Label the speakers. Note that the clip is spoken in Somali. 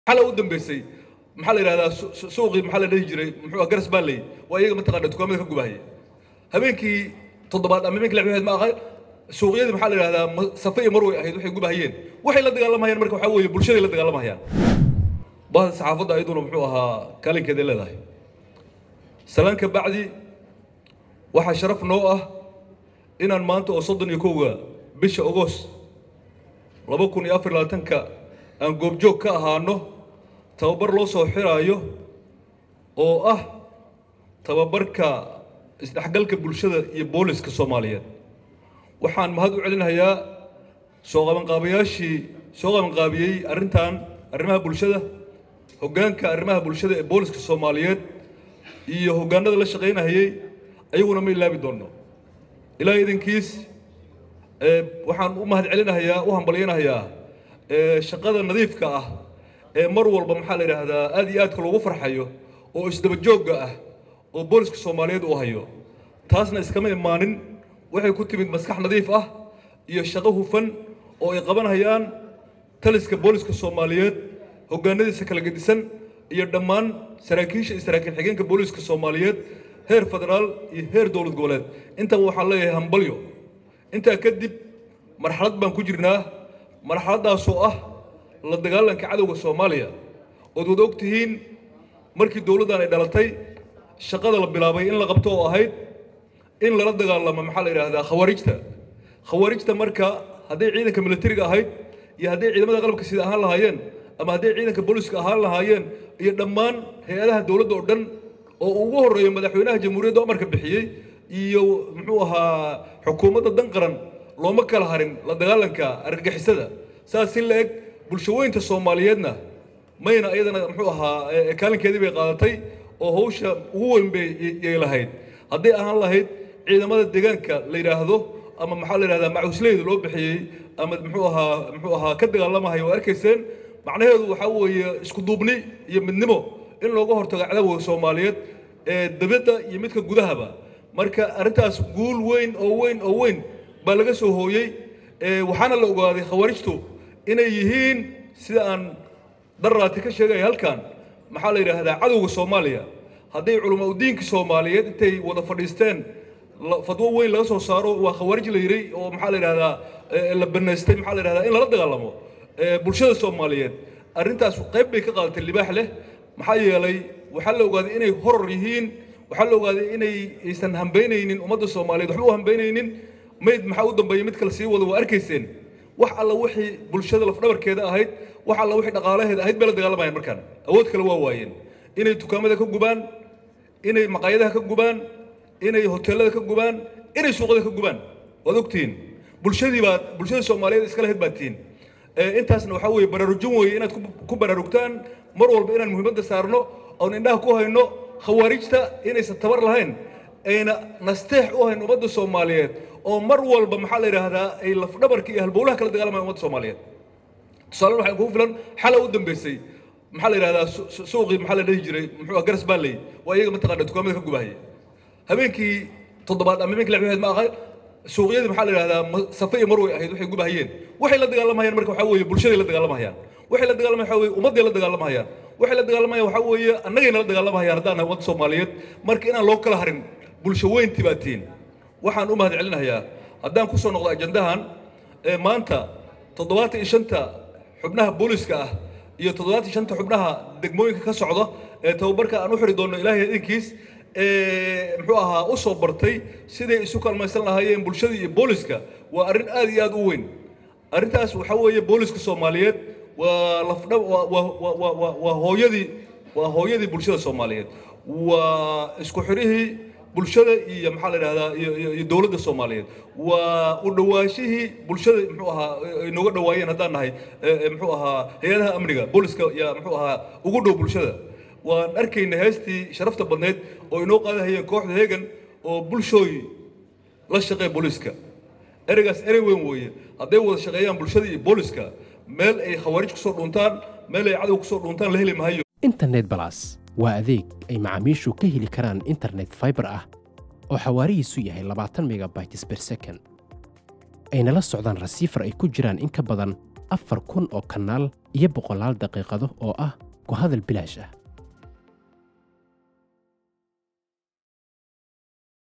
Speaker 1: xala u dambeysay maxaa la yidhahdaa suuqii maxaa la dhihi jiray muxuu garas baalley waa iyaga mataqaana dukaamada ka gubahaya habeenkii toddobaad ama habeenkii lixaad ma aha suuqyadii maxaa la yidhahdaa safe iyo marway ahayd waxay gubahayeen waxay la dagaalamayaan marka waxaa weeye bulshaday la dagaalamayaan bahda saxaafadda ayaduna muxuu ahaa kaalinkeeday leedahay salaan ka bacdi waxaa sharaf noo ah inaan maanta oo soddon iyo kowga bisha ogos laba kun iyo afar labaatanka aan goobjoog ka ahaano tababar loo soo xiraayo oo ah tababarka isdhexgalka bulshada iyo booliska soomaaliyeed waxaan mahad u celinayaa soo qabanqaabayaashii soo qabanqaabiyey arrintan arrimaha bulshada hoggaanka arrimaha bulshada ee booliska soomaaliyeed iyo hoggaanada la shaqaynahayey ayaguna ma ilaabi doonno ilaa idankiis waxaan u mahad celinahayaa u hambalyanahayaa shaqada nadiifka ah ee mar walba maxaa la yidhaahdaa aad iyo aadka loogu farxayo oo isdaba joogga ah oo booliska soomaaliyeed uu hayo taasna iskama imaanin waxay ku timid maskax nadiif ah iyo shaqo hufan oo ay qabanhayaan taliska booliska soomaaliyeed hoggaanadiisa kala gedisan iyo dhammaan saraakiisha iyo saraakiil xigeenka booliska soomaaliyeed heer federaal iyo heer dowlad goboleed intaba waxaan leeyahay hambalyo intaa kadib marxalad baan ku jirnaa marxaladdaasoo ah la dagaalanka cadowga soomaaliya ood wada og tihiin markii dowladdan ay dhalatay shaqada la bilaabay in la qabto oo ahayd in lala dagaalamo maxaa la yidhaahdaa khawaarijta khawaarijta marka hadday ciidanka militariga ahayd iyo hadday ciidamada qalabka sida ahaan lahaayeen ama hadday ciidanka booliska ahaan lahaayeen iyo dhammaan hay-adaha dowladda oo dhan oo ugu horreeyo madaxweynaha jamhuuriyadda amarka bixiyey iyo muxuu ahaa xukuumadda dan qaran looma kala harin la dagaalanka argagixisada saas si la eg bulshaweynta soomaaliyeedna mayna iyadana muxuu ahaa kaalinkeedii bay qaadatay oo hawsha ugu weyn bay yay lahayd hadday ahaan lahayd ciidamada deegaanka la yidhaahdo ama maxaa la yidhahdaa macusleyda loo bixiyey ama muxuu ahaa muxuu ahaa ka dagaalamahaya oo arkayseen macnaheedu waxaa weeye isku duubni iyo midnimo in looga hortago cadawga soomaaliyeed ee dibadda iyo midka gudahaba marka arrintaas guul weyn oo weyn oo weyn baa laga soo hooyey waxaana la ogaaday khawaarijtu inay yihiin sida aan darraati ka sheegaya halkan maxaa la yidhaahdaa cadowga soomaaliya hadday culama udiinka soomaaliyeed intay wada fadhiisteen fadwo weyn laga soo saaro waa khawaarij la yiray oo maxaa la yidhahdaa la banaystay maxaa la yidhahdaa in lala dagaalamo bulshada soomaaliyeed arrintaas qayb bay ka qaadatay libaax leh maxaa yeelay waxaa la ogaaday inay horor yihiin waxaa la ogaaday inay aysan hambaynaynin ummadda soomaaliyeed waxba u hambaynaynin mayd maxaa u dambeeya mid kale sii wada waa arkayseen wax alla wixii bulshada lafdhabarkeeda ahayd wax alla wixii dhaqaalaheeda ahayd bay la dagaalamayaan markaan awood kale waa waayeen inay dukaamada ka gubaan inay maqaayadaha ka gubaan inay hoteelada ka gubaan inay suuqada ka gubaan waad ogtihiin bulshadii baad bulshada soomaaliyeed iska lahayd baad tihiin intaasna waxaa weeye baraarujin weeye inaad ku baraarugtaan mar walba inaan muhiimadda saarno oon indhaha ku hayno khawaarijta inaysan tabar lahayn ayna nasteex u hayn ummadda soomaaliyeed oo mar walba maxaa la yidhaahdaa ay lafdhabarka iyo halbowlaha kala dagaalamayan ummadda soomaaliyeed tusaale waxaa kugu filan xala u dambeysay maxaa la yidhahdaa suuqii maxaa la dhihi jiray muxuu garas baalley waa iyaga mataqaana dukaamada ka gubahaya habeenkii toddobaad ama habeenkii lixaad ma aha suuqyadii maxaa la yidhahdaa safe iyo marway ahayd waxay gubahayeen waxay la dagaalamayaan marka waxaa weeye bulshaday la dagaalamayaan waxay la dagaalamayaan waxaa weeye ummadday la dagaalamayaan waxay la dagaalamayaan waxaa weeye annagayna la dagaalamayaan haddaan nahay ummadda soomaaliyeed marka inaan loo kala harin bulsho weyntii baa tihiin waxaan u mahad celinayaa haddaan ku soo noqdo ajandahan maanta toddobaatan iyo shanta xubnaha booliska ah iyo toddobaatan iyo shanta xubnaha degmooyinka ka socda ee tababarka aan u xiri doonno ilaahay idinkiis muxuu ahaa u soo bartay siday isu kalmaysan lahaayeen bulshada iyo booliska waa arrin aad iyo aad u weyn arrintaas waxaa weeye booliska soomaaliyeed waa lafdha waa hooyadii waa hooyadii bulshada soomaaliyeed waa isku xirihii bulshada iyo maxaa la yidhahdaa iyo dowladda soomaaliyeed waa u dhawaashihii bulshada muxuu ahaa inooga dhawaayeen haddaan nahay muxuu ahaa hay-adaha amniga booliska yaa muxuu ahaa ugu dhow bulshada waan arkayna heestii sharafta badneyd oo inoo qaadahayeen kooxda heegan oo bulshooy la shaqeeya booliska ereygaas erey weyn weeye hadday wada shaqeeyaan bulshada iyo booliska meel ay khawaarij kusoo dhuuntaan meel ay cadow kusoo dhuuntaan la heli mahayo
Speaker 2: internet balas waa adeeg ay macaamiishu ka heli karaan internet fiber ah oo xawaarihiisu yahay labaatan megabytes per second ayna la socdaan rasiifar ay ku jiraan in ka badan afar kun oo kanaal iyo boqolaal daqiiqado oo ah ku hadal bilaash ah